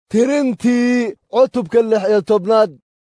tirintii cutubka lix iyo tobnaad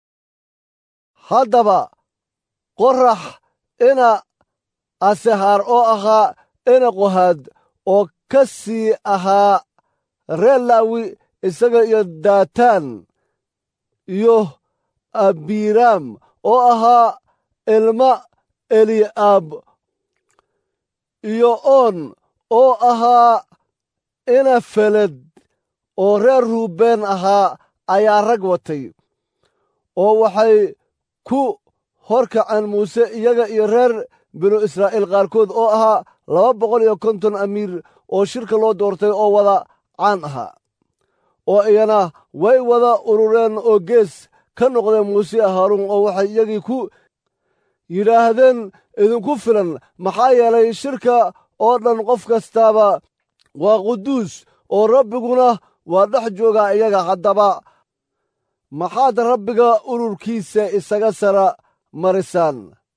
haddaba qorax ina asehaar oo ahaa ina qohaad oo ka sii ahaa reer laawi isaga iyo daataan iyo abiiraam oo ahaa ilma eli'aab iyo oon oo ahaa ina feled oo reer ruubeen ahaa ayaa rag watay oo waxay ku hor kaceen muuse iyaga iyo reer binu israa'iil qaarkood oo ahaa laba boqol iyo konton amiir oo shirka loo doortay oo wada caan ahaa oo iyana way wada urureen oo gees ka noqdeen muuse haaruun oo waxay iyagii ku yidhaahdeen idinku filan maxaa yeelay shirka oo dhan qof kastaaba waa quduus oo rabbiguna waa dhex joogaa iyaga haddaba maxaad rabbiga ururkiisa isaga sara marisaan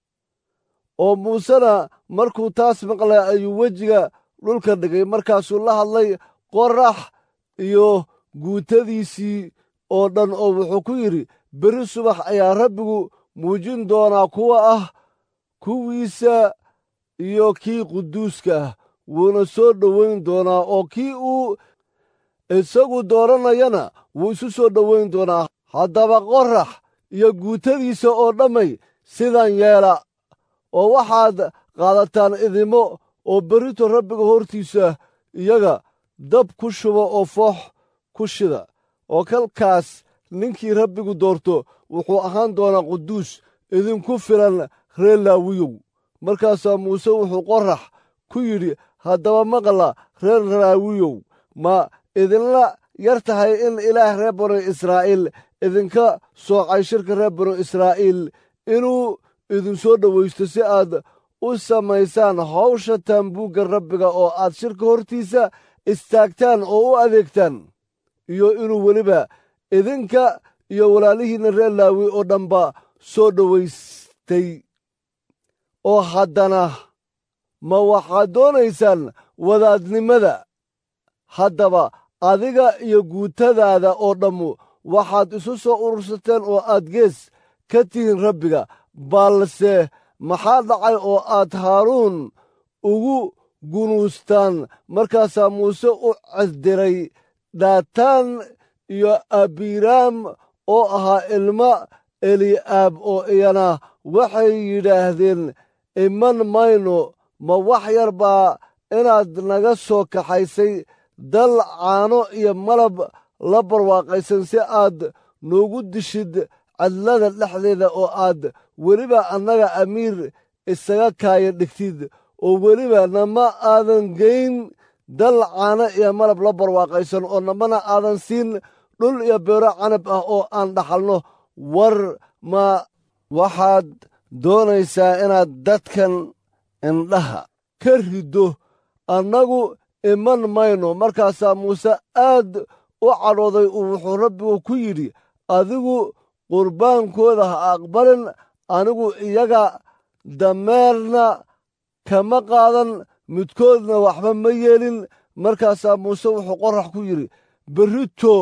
oo muusena markuu taas maqlay ayuu wejiga dhulka dhigay markaasuu la hadlay qorax iyo guutadiisii oo dhan oo wuxuu ku yidhi berri subax ayaa rabbigu muujin doonaa kuwa ah kuwiisa iyo kii quduuska ah wuuna soo dhowayn doonaa oo kii uu isagu dooranayana wuu isu soo dhowayn doonaa haddaba qorax iyo guutadiisa oo dhammay sidan yeela oo waxaad qaadataan idimo oo berrito rabbiga hortiisa iyaga dab ku shuba oo foox ku shida oo kalkaas ninkii rabbigu doorto wuxuu ahaan doonaa quduus idinku filan reer laawiyow markaasaa muuse wuxuu qorax ku yidhi haddaba maqla reer laawiyow ma idinla yar tahay in ilaah reer banu israa'iil idinka soocay shirka reer banu israa'iil inuu idinsoo dhowaysto si aad u samaysaan hawsha taambuugga rabbiga oo aad shirka hortiisa istaagtaan oo u adeegtaan iyo inuu weliba idinka iyo walaalihiinna reer laawi oo dhanba soo dhowaystay oo haddana ma waxaad doonaysaan wadaadnimada haddaba adiga iyo guutadaada oo dhammu waxaad isu soo urursateen oo aad gees ka tihiin rabbiga balse maxaa dhacay oo aad haaruun ugu gunuustaan markaasaa muuse u casdiray daataan iyo abiiraam oo ahaa ilma eli'aab oo iyana waxay yidhaahdeen iman mayno ma wax yar baa inaad naga soo kaxaysay dal caano iyo malab la barwaaqaysan si aad noogu dishid cadlada dhexdeeda oo aad weliba annaga amiir isaga kaaya dhigtid oo weliba nama aadan geyn dal caano iyo malab la barwaaqaysan oo namana aadan siin dhul iyo beero canab ah oo aan dhaxalno war ma waxaad doonaysaa inaad dadkan indhaha ka riddo annagu iman mayno markaasaa muuse aad u cadhooday uu wuxuu rabbigu ku yidhi adigu qurbaankooda ha aqbalin anigu iyaga dameerna kama qaadan midkoodna waxba ma yeelin markaasaa muuse wuxuu qorax ku yidhi berrito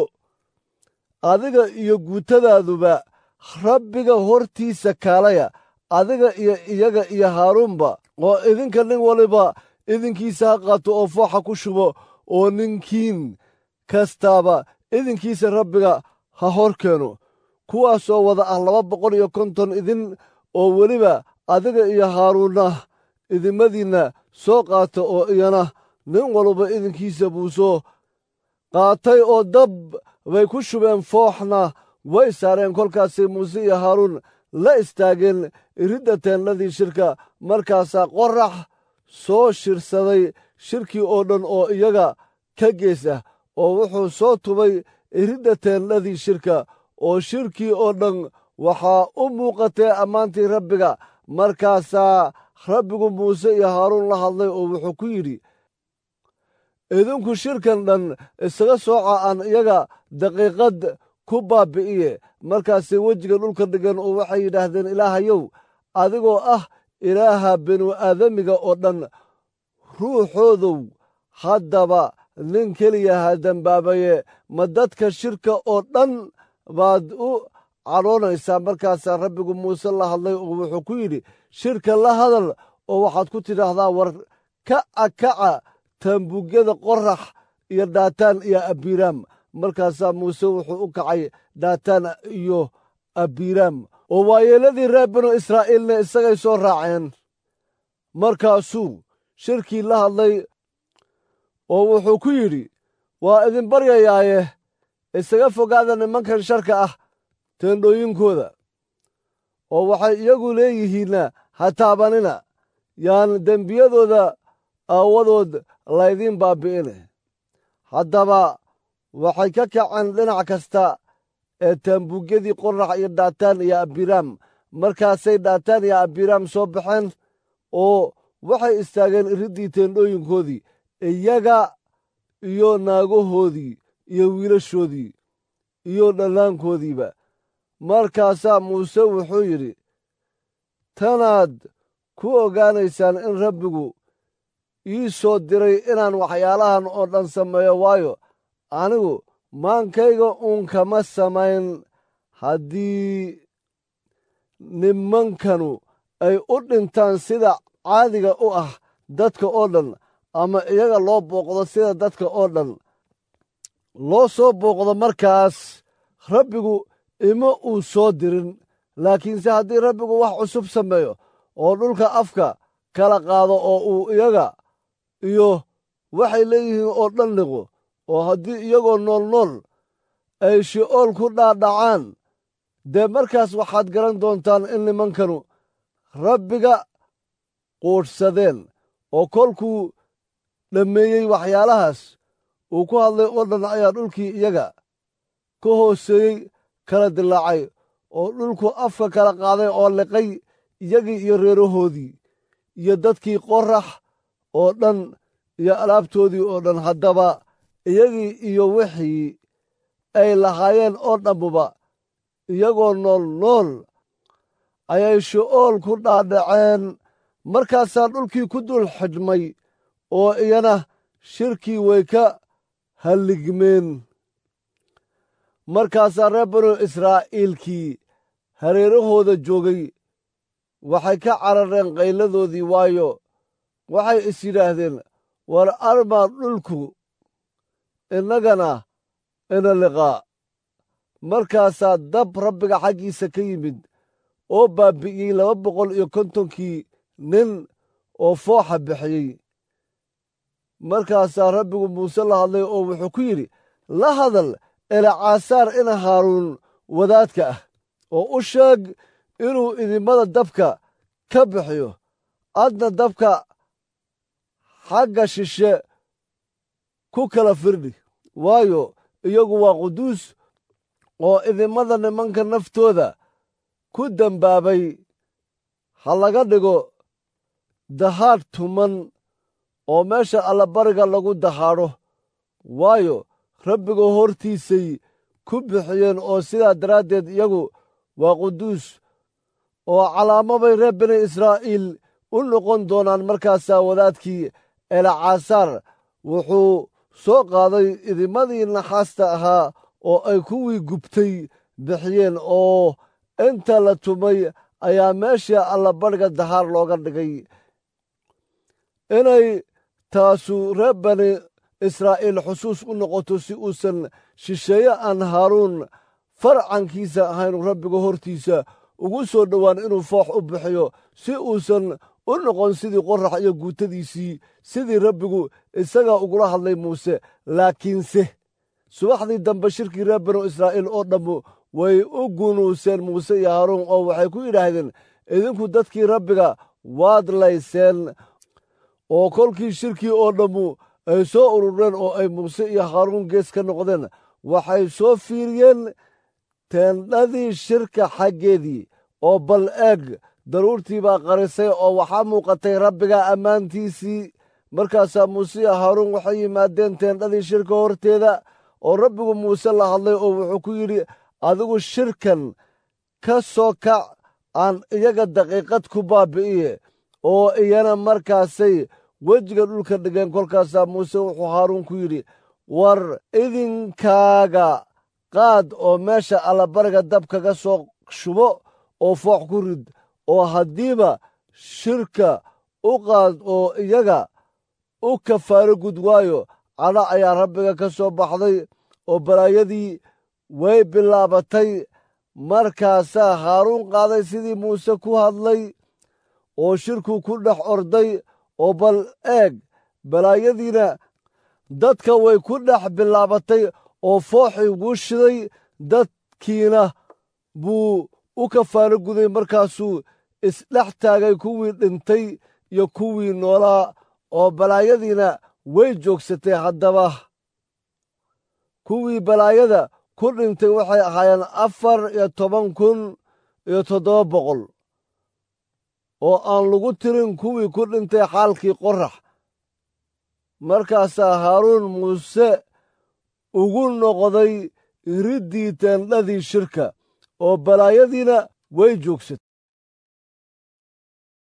adiga iyo guutadaaduba rabbiga hortiisa kaalaya adiga iyo iyaga iyo haaruunba oo idinka nin waliba idinkiisa ha qaato oo fooxa ku shubo oo ninkiin kastaaba idinkiisa rabbiga ha hor keeno kuwaasoo wada ah laba boqol iyo konton idin oo weliba adiga iyo haaruunna idimadiinna soo qaata oo iyana nin walba idinkiisa buu soo qaatay oo dab bay ku shubeen fooxna way saareen kolkaasay muuse iyo haaruun la istaageen iridda teennadii shirka markaasaa qorax soo shirsaday shirkii oo dhan oo iyaga ka gees ah oo wuxuu soo tubay iridda teennadii shirka oo shirkii oo dhan waxaa u muuqatee ammaantii rabbiga markaasaa rabbigu muuse iyo haaruun la hadlay oo wuxuu ku yidhi idinku shirkan dhan isaga sooca aan iyaga daqiiqad ku baabbi'iye markaasay wejiga dhulka dhigan oo waxay yidhaahdeen ilaahayow adigoo ah ilaaha binu aadamiga oo dhan ruuxoodow haddaba nin keliya ha dembaabaye ma dadka shirka oo dhan baad u cadhoonaysaa markaasaa rabbigu muuse la hadlay oo wuxuu ku yidhi shirka la hadal oo waxaad ku tidhaahdaa war kaca kaca taambuugyada qorax iyo daataan iyo abiiraam markaasaa muuse wuxuu u kacay daataan iyo abiiraam oo waayeeladii reer binu israa'iilna isagay soo raaceen markaasuu shirkii la hadlay oo wuxuu ku yidhi waa idin baryayaaye isaga fogaada nimankan sharka ah teendhooyinkooda oo waxay iyagu leeyihiinna ha taabanina yaan dembiyadooda aawadood laydiin baabbi'ine haddaba waxay ka kaceen dhinac kasta ee taambuugyadii qorax iyo dhaataan iyo abiraam markaasay dhaataan iyo abiraam soo baxeen oo waxay istaageen iriddii teendhooyinkoodii iyaga iyo naagahoodii iyo wiilashoodii iyo dhallaankoodiiba markaasaa muuse wuxuu yidhi tanaad ku ogaanaysaan in rabbigu ii soo diray inaan waxyaalahan oo dhan sameeyo waayo anigu maankayga uun kama samayn haddii nimankanu ay u dhintaan sida caadiga u ah dadka oo dhan ama iyaga loo booqdo sida dadka oo dhan loo soo booqdo markaas rabbigu ima uu soo dirin laakiinse haddii rabbigu wax cusub sameeyo oo dhulka afka kala qaado oo uu iyaga iyo waxay leeyihiin oo dhan liqo oo haddii iyagoo nool nool ay shi'ool ku dhaadhacaan dee markaas waxaad garan doontaan in nimankanu rabbiga quudhsadeen oo kolkuu dhammeeyey waxyaalahaas uu ku hadlay oo dhan ayaa dhulkii iyaga ka hooseeyey kala dilaacay oo dhulku afka kala qaaday oo liqay iyagii iyo reerahoodii iyo dadkii qorax oo dhan iyo alaabtoodii oo dhan haddaba iyagii iyo wixii ay lahaayeen oo dhammuba iyagoo nool nool ayay shi'ool ku dhaadhaceen markaasaa dhulkii ku dul xidhmay oo iyana shirkii way ka halligmeen markaasaa reer banu israa'iilkii hareerahooda joogay waxay ka carareen qayladoodii waayo waxay is yidhaahdeen war armaa dhulku innagana ina liqaa markaasaa dab rabbiga xaggiisa ka yimid oo baabbi'iyey laba boqol iyo kontonkii nin oo fooxa bixiyey markaasaa rabbigu muuse la hadlay oo wuxuu ku yidhi la hadal elacaasaar ina haaruun wadaadka ah oo u sheeg inuu idimmada dabka ka bixiyo adna dabka xagga shishe ku kala firdhi waayo iyagu waa quduus oo idimmada nimanka naftooda ku dembaabay ha laga dhigo dahaadh tuman oo meesha allabariga lagu dahaadho waayo rabbiga hortiisay ku bixiyeen oo sidaa daraaddeed iyagu waa quduus oo calaamabay reer bani israa'iil u noqon doonaan markaasaa wadaadkii elacaasaar wuxuu soo qaaday idimadii naxaasta ahaa oo ay kuwii gubtay bixiyeen oo inta la tumay ayaa meesha allabadhiga dahaar looga dhigay inay taasu reer bani israa'iil xusuus u noqoto si uusan shisheeye aan haaruun farcankiisa ahayn rabbiga hortiisa ugu soo dhowaan inuu foox u bixiyo si uusan u noqon sidii qorax iyo guutadiisii sidii rabbigu isagaa ugula hadlay muuse laakiinse subaxdii dambe shirkii reer banu israa'iil oo dhammu way u gunuuseen muuse iyo haaruun oo waxay ku yidhaahdeen idinku dadkii rabbiga waad layseen oo kolkii shirkii oo dhammu ay soo urureen oo ay muuse iyo haaruun gees ka noqdeen waxay soo fiiriyeen teendhadii shirka xaggeedii oo bal eeg daruurtii baa qarisay oo waxaa muuqatay rabbiga ammaantiisii markaasaa muuse iyo haaruun waxay yimaadeen teendhadii shirka horteeda oo rabbigu muuse la hadlay oo wuxuu ku yidhi adigu shirkan ka soo kac aan iyaga daqiiqad ku baabbi'iye oo iyana markaasay wejiga dhulka dhigeen kolkaasaa muuse wuxuu haaruun ku yidhi war idinkaaga qaad oo meesha allabariga dab kaga soo shubo oo foox ku rid oo haddiiba shirka u qaad oo iyaga u kafaaro gud waayo cadha ayaa rabbiga ka soo baxday oo balaayadii way bilaabatay markaasaa haaruun qaaday sidii muuse ku hadlay oo shirku ku dhex orday oo bal eeg balaayadiina dadka way ku dhex bilaabatay oo fooxii wuu shiday dadkiina buu u kafaano guday markaasuu isdhex taagay kuwii dhintay iyo kuwii noolaa oo balaayadiina way joogsatay haddaba kuwii balaayada ku dhintay waxay ahaayeen afar iyo toban kun iyo toddoba boqol oo aan lagu tirin kuwii ku dhintay xaalkii qorax markaasaa haaruun muuse ugu noqday riddii teendhadii shirka oo balaayadiina way joogsatay